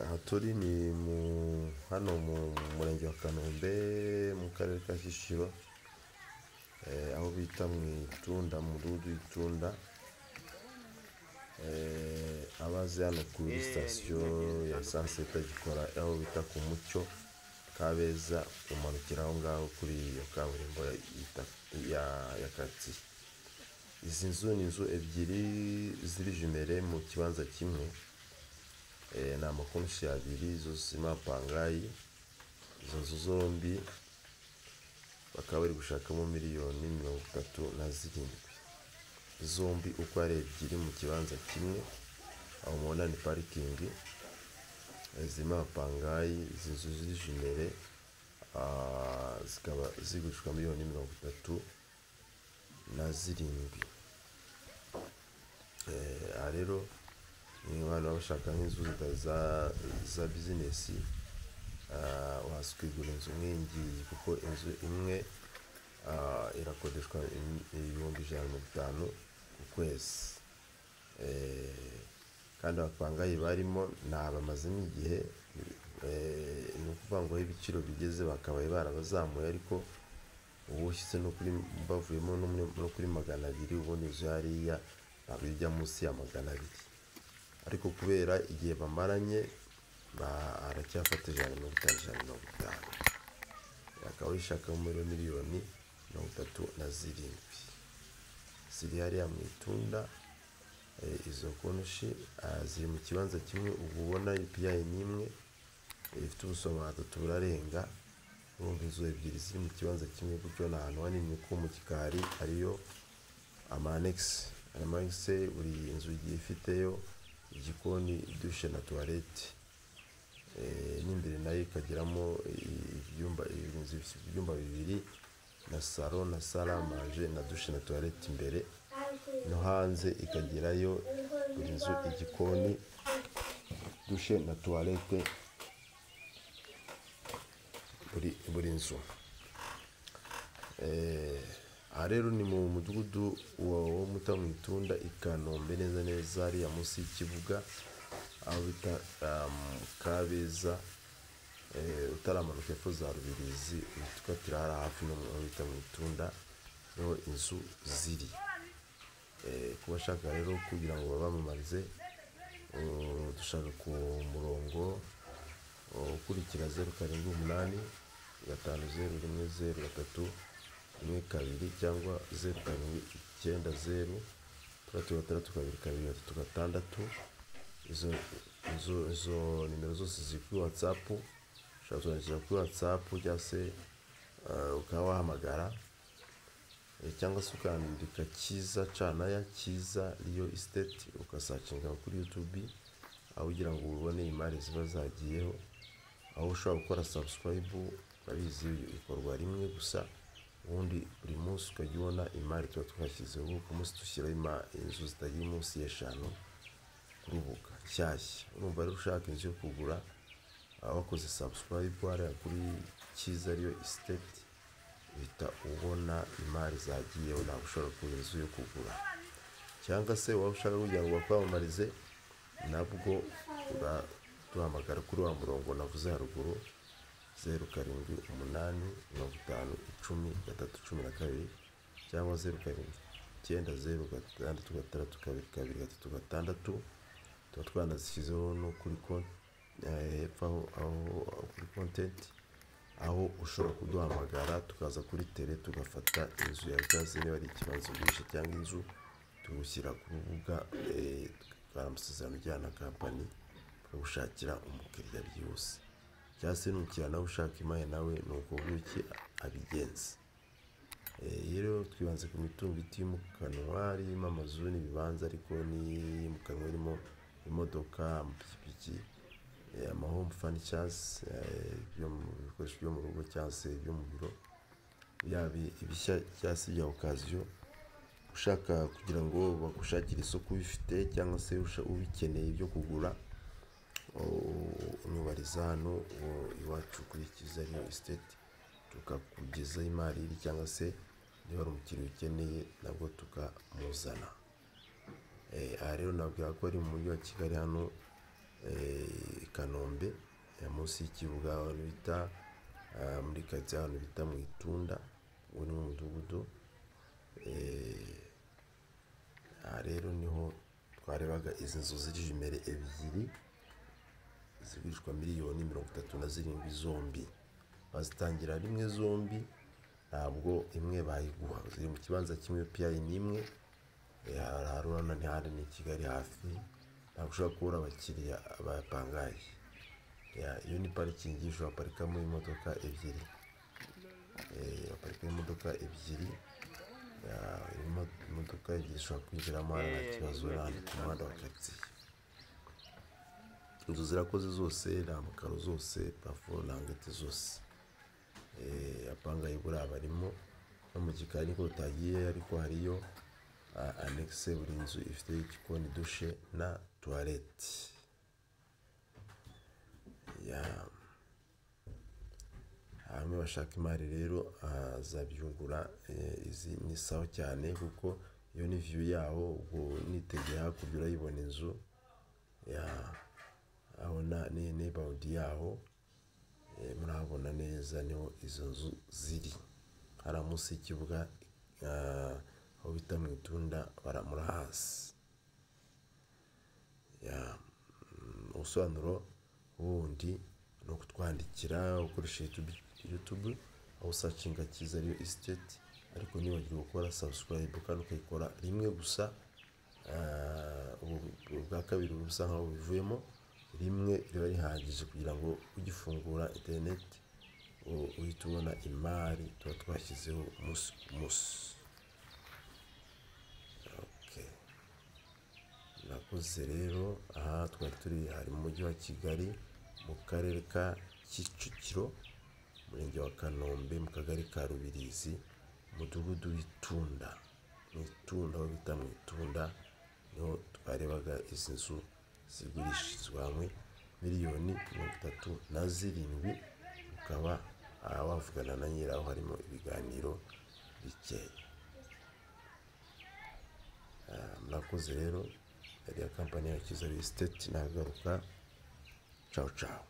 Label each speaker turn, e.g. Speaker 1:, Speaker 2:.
Speaker 1: Aha turi ni hano mu murenge wa Kanombe mu karere ka Kicukiro, aho bita mu Itunda mu mudugudu w'Itunda, abazi hano kuri sitasiyo ya esanse itagikora aho bita ku Mucyo Kabeza umanukira aho ngaho kuri iyo kaburimbo ya karitsiye, izi nzu ni inzu ebyiri ziri jimere mu kibanza kimwe, ni amakonoshi abiri zose ni amapangayi, izo nzu zombi bakaba bari gushakamo miliyoni mirongo itatu na zirindwi, zombi uko ari ebyiri mu kibanza kimwe, aho mubona ni parikingi zirimo amapangayi, izi nzu ziri jimere zikaba zigurishwa miliyoni mirongo itatu na zirindwi, aha rero ni abantu baba bashaka nk'inzu za bizinesi waza ukigurira inzu nk'iyi ngiyi kuko inzu imwe irakodeshwa ibihumbi ijana na mirongo itanu ku kwezi, kandi abapangayi barimo ni abamazemo igihe, ni ukuvuga ngo aho ibiciro bigeze bakabaye barabazamuye ariko ubu ushyitse no kuri bavuyemo no kuri magana abiri ubundi inzu hariya ntabwo ijya munsi ya magana abiri, ariko kubera igihe bamaranye aracyafata ijana na mirongo itanu ijana na mirongo itanu, bakaba bayishakamo muri miliyoni mirongo itatu na zirindwi, ziri hariya mu Itunda, izo konoshi ziri mu kibanza kimwe, ubu ubona ipiyayi ni imwe ifite ubuso butatu burarenga, urumva inzu ebyiri ziri mu kibanza kimwe gutyo ni ahantu hanini nko mu gikari hariyo ama anegisi, amanegisi buri nzu igiye ifiteyo igikoni, dushe na tuwarete, n'imbere nayo ikagiramo ibyumba bibiri na saro na sale a manje na dushe na tuwarete imbere, no hanze ikagirayo buri nzu igikoni, dushe na tuwarete buri nzu, aha rero ni mu mudugudu wo mu Itunda i Kanombe neza neza hariya munsi y'ikibuga, aho bita Kabeza utaramanuka hepfo za Rubirizi uhita ukatira hariya hafi aho bita mu Itunda niho inzu ziri, ku bashaka rero kugira ngo babamamarize dushaka ku murongo ukurikira zeru karindwi umunani gatanu zeru rimwe zeru gatatu rimwe kabiri cyangwa zeru karindwi icyenda zeru tandatu gatandatu kabiri kabiri gatatu gatandatu, izo nimero zose ziri kuri watsapu, ushobora kutwandikira kuri watsapu cyangwa se ukaba wahamagara cyangwa se ukandika Cyiza Canaya, Cyiza riyo isiteti ugasacinga kuri yutubi, aho ugira ngo ubone imari ziba zagiyeho, aho ushobora gukora sabusikarayibu urabizi bikorwa rimwe gusa, ubundi buri munsi ukajya ubona imari tuba twashyizeho, ubu ku munsi dushyiraho inzu zitagira munsi y'eshanu ku rubuga nshyashya, urumva rero ushaka inzu yo kugura wakoze sabusikarayibu hariya kuri Cyiza riyo isiteti uhita ubona imari zagiyeho, nawe ushobora kugura inzu yo kugura cyangwa se waba ushaka kugira ngo bakwamamarize nabwo uraduhamagara kuri wa murongo navuze haruguru, zeru karindwi umunani mirongo itanu icumi gatatu cumi na kabiri cyangwa zeru karindwi icyenda zeru gatandatu gatandatu kabiri kabiri gatatu gatandatu, tuba twanazishyizeho no kuri hepfo aho kuri kontenti, aho ushobora kuduhamagara tukaza kuri tere tugafata inzu yawe cyangwa se niba ari ikibanza ugurisha cyangwa inzu tugushyira ku rubuga, tukara amasezerano ujyana na kampani bakagushakira umukiriya byihuse, cyangwa se n'umukiriya nawe ushaka imari nawe ni uko ng'uko abigenza, rero twibanze ku mitungo itimukanwa irimo amazu n'ibibanza ariko n'iyimikanwa irimo imodoka, amapikipiki, amahomu fanicasi, ibikoresho byo mu rugo cyangwa se ibyo mu biro, yaba ibishya cyangwa se ibya okaziyo, ushaka kugira ngo bagushakire isoko ubifite cyangwa se ubikeneye byo kugura, unyubariza hano iwacu kuri Cyiza riyo isiteti, tukakugezaho imari iri cyangwa se niba hari umukiriya ukeneye nabwo tukamuzana, aha rero nababwira ko ari mu mujyi wa Kigali hano i Kanombe. munsi y'ikibuga abantu bita ah, muri karitsiye ahantu bita mu itunda uwo ni wo mudugudu Eh, aha rero niho twarebaga izi nzu ziri imbere ebyiri zigurishwa miliyoni mirongo itatu na zirindwi zombi bazitangira rimwe zombi ntabwo imwe bayiguha ziri mu kibanza kimwe piyayi n'imwe Eh, hari haruna ntihari ni i kigali hafi ntabwo ushobora kubura abakiriya bapangaye Ya, iyo ni parikingi ushobora parikamo imodoka ebyiri Eh, baparikamo imodoka ebyiri Ya, imo- imodoka ebyiri zishobora kwinjiramo hano nta kibazo n'ahandi ku muhanda wa karitsiye inzu zirakoze zose ni amakaro zose parafo ntangete zose Eh, apanga ibura barimo no mu gikari niko utagiye ariko hariyo ah, annexe buri nzu ifite igikoni dushe na tuwarete ya hamwe bashaka imari rero azabyungura izi ni sawa cyane kuko iyo ni viyu yaho ubwo nitegeye hakurya urayibona inzu ya abona ni neighborhood yaho Eh, murahabona neza niho izo nzu ziri hariya munsi y'ikibuga ah, aho bita mu itunda bara- murahasi ya mm, ubusobanuro bundi ni ukutwandikira ukoresheje YouTube- youtube aho usacinga cyiza ariyo isiteti ariko nibagirwa gukora sabusikarayibu kandi ukayikora rimwe gusa Ah, ubu- ubu bwa kabiri uba busa nkaho buvuyemo rimwe riba rihagije kugira ngo ugifungura interineti u- uhite ubona imari tuba twashyizeho umunsi ku munsi Okay. Nakoze rero aha twari turi hari mu mujyi wa Kigali mu karere ka Kicukiro umurenge wa Kanombe mu kagari ka Rubirizi umudugudu w'Itunda mu Itunda aho bita mu Itunda niho twarebaga izi nzu zigurishirizwa hamwe miliyoni mirongo itatu na zirindwi ukaba aha wavugana na nyiraho harimo ibiganiro bikeya murakoze rero yari ya kampani ya kiza bisiteti nagaruka cawu cawu